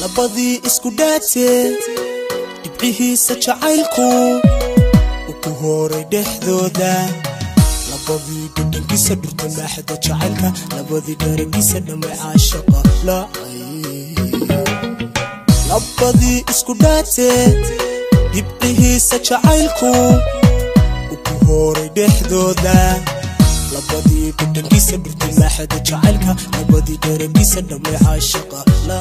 labadii isku dhaatee dhibcihiisa jacaylku u ku horay dhexdooda labadii dhudhankiisa dhurta maaxda jacaylka labadii dharagiisa dhammay caashaqa labadii isku dhaatee dhibcihiisa jacaylku u ku horay dhexdooda labadii dhudhankiisa dhurta maaxda jacaylka labadii dharagiisa dhammay caashaqa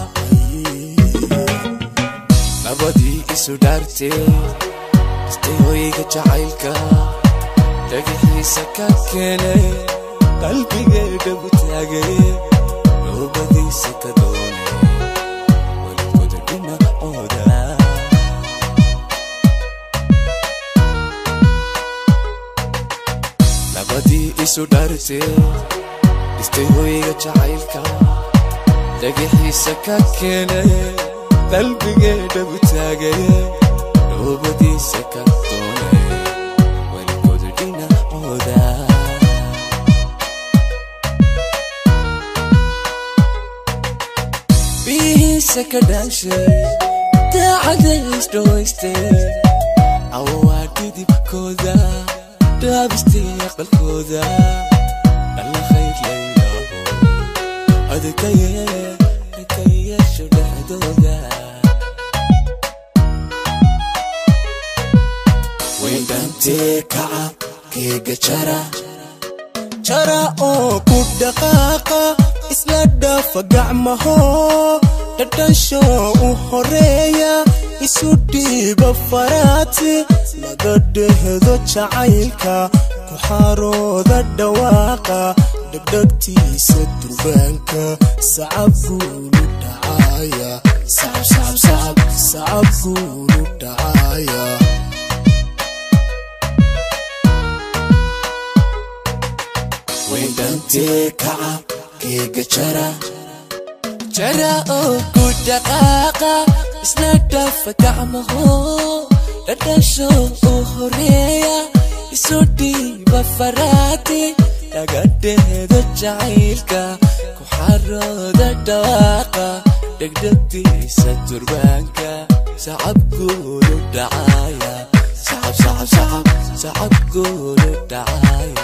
labadii isu dhaartee istay hoyga jacaylka dhagaxiisa ka keenay qalbigeedha u taagay noobadiisa ka doonay walkooda dhinacooda labadii isu dhaartee istay hoyga jacaylka dhagaxiisa ka keenay qalbigeedha u taagay noobadiisa ka doonay walkooda dhinacooda bihiisa ka dhaashay daacadaysdhawaystay awaa dhidibkooda dhaabistay aqalkooda alla khayr layaaho adkaye adkayeesho dhexdooda wayndhantee kaca keega jara jara oo ku dhaqaaqa isla dhafa gacmaho dhadhansho u horeeya isu dhiiba faraati laga dhehdo jacaylka ku xarooda dhawaaqa dhegdhegtiisa durbaanka sacab guulu dhacaya sacab guulu dhacaya wayndhantee kaca keega jara jara oo ku dhaqaaqa isla dhafa gacmaho dhadhasho u horeeya isu dhiiba faraati laga dheedo jacaylka ku xarooda dhawaaqa dhegdhegtiisa durbaanka sacab guulu dhacaya sacab sacab sacab sacab guulu dhacaya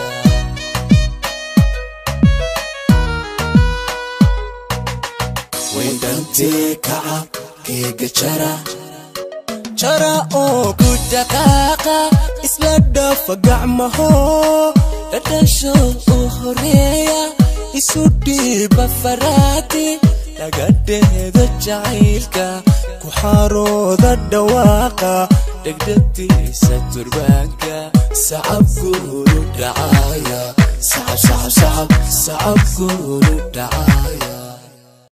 wayndhantee kaca keega jara jara oo ku dhaqaaqa isla dhafa gacmaho dhadhasho u horeeya isu dhiiba faraati laga dheedo jacaylka ku xarooda dhawaaqa dhegdhegtiisa durbaanka sacab guulu dhacaya sacab sacab sacab sacab guulu dhacaya